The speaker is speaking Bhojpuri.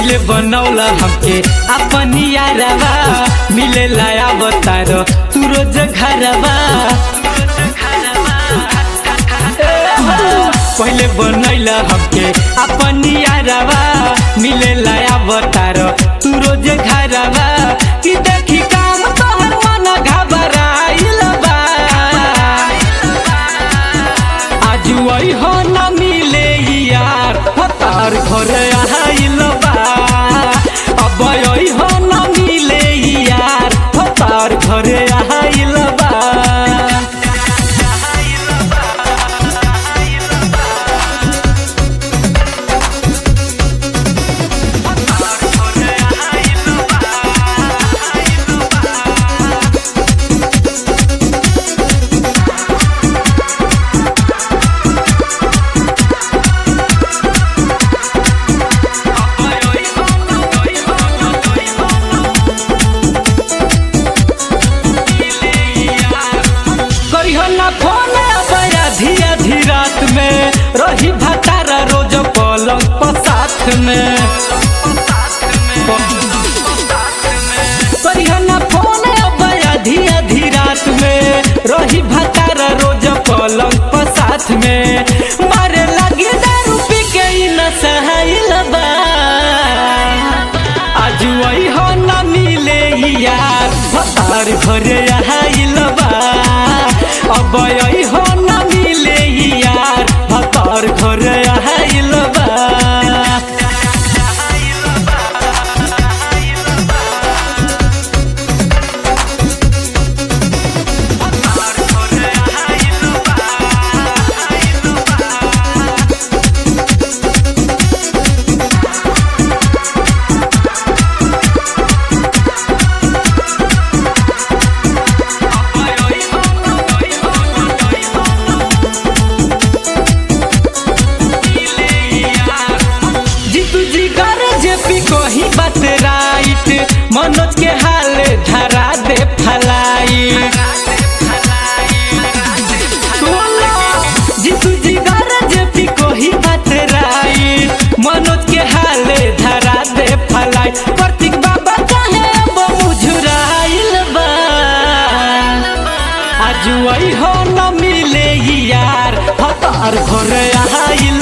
पहिले बनौला हमके अपन यारवा मिले लाया बतार तू रोज घरवा पहिले बनैला हमके अपन यारवा मिले लाया बतार तू रोज घरवा कि देखी काम तोहर मन घबराइल बा आज वही हो न मिले यार तार घर आइल बा अब वही हो न मिले यार तार घर आइल बा करियो ना फोन बया धिया धी रात में रही भतारा रोज पलंग पर साथ में करियो ना फोन बया धिया धी रात में रही भतारा रोज पलंग पर साथ में मारे लगी दारू पी के ई न सहाइल बा आज वही हो न मिले यार भतार घरे आइल बा अब यही हो न मिले यार भतार घरे आइल बा जीतू जी कर जेपी कोही बात राइट मनोज के हाल धरा दे फलाई जीतू जी कर जेपी कोही बात राइट मनोज के हाल धरा दे फलाई प्रतीक बाबा कहे अब मुझुराइल बा आज वही हो न मिले यार हतार घर आइल